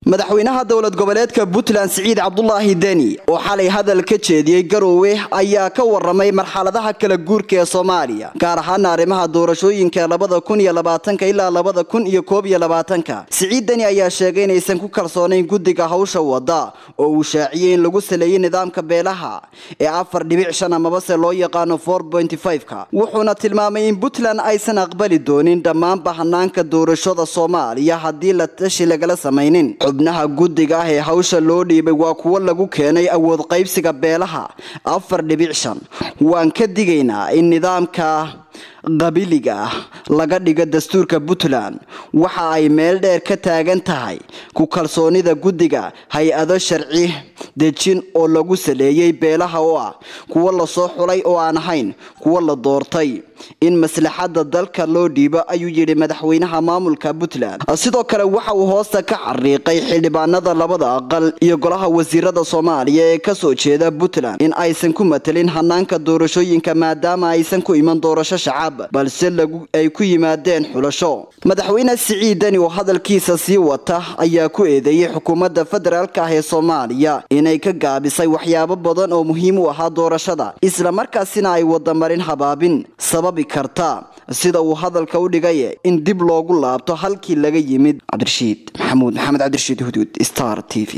madaxweynaha dowlad goboleedka puntland siciid cabdulaahi deni oo xalay hadal ka jeediyey garoowe ayaa ka waramay marxaladaha kala guurka ee soomaaliya gaar ahaana arrimaha doorashooyinka labada kun iyo labaatanka ilaa labada kun iyo koob iyo labaatanka siciid deni ayaa sheegay inaysan ku kalsoonayn guddiga hawsha wada oo uu shaaciyey in lagu saleeyey nidaamka beelaha ee afar dhibic shan amabase loo yaqaano for pointy five-ka wuxuuna tilmaamay in puntland aysan aqbali doonin dhammaanba hanaanka doorashada soomaaliya haddii la tashi lagala samaynin xubnaha guddiga ah ee hawsha loo dhiibay waa kuwo lagu keenay awood qaybsiga beelaha afar dhibic shan waan ka digaynaa in nidaamka qabiliga ah laga dhigo dastuurka puntland waxa ay meel dheer ka taagan tahay ku kalsoonida guddiga hay-ado sharci dejin oo lagu saleeyey beelaha oo ah kuwo lasoo xulay oo aan ahayn kuwo la doortay in maslaxada dalka loo dhiibo ayuu yidhi madaxweynaha maamulka puntland sidoo kale waxa uu hoosta ka xariiqay xildhibaanada labada aqal iyo golaha wasiirada soomaaliya ee kasoo jeeda puntland in aysan ku matelin hanaanka doorashooyinka maadaama aysan ku iman doorasho shacab balse ay ku yimaadeen xulasho madaxweyne siciid deni oo hadalkiisa sii wata ayaa ku eedeeyey xukuumadda federaalk ah ee soomaaliya inay ka gaabisay waxyaabo badan oo muhiim u ahaa doorashada islamarkaasina ay wadamarin habaabin sababi karta sida uu hadalka u dhigay in dib loogu laabto halkii laga yimid cabdirashiid maxamuud maxamed cabdirashiid huduud star t v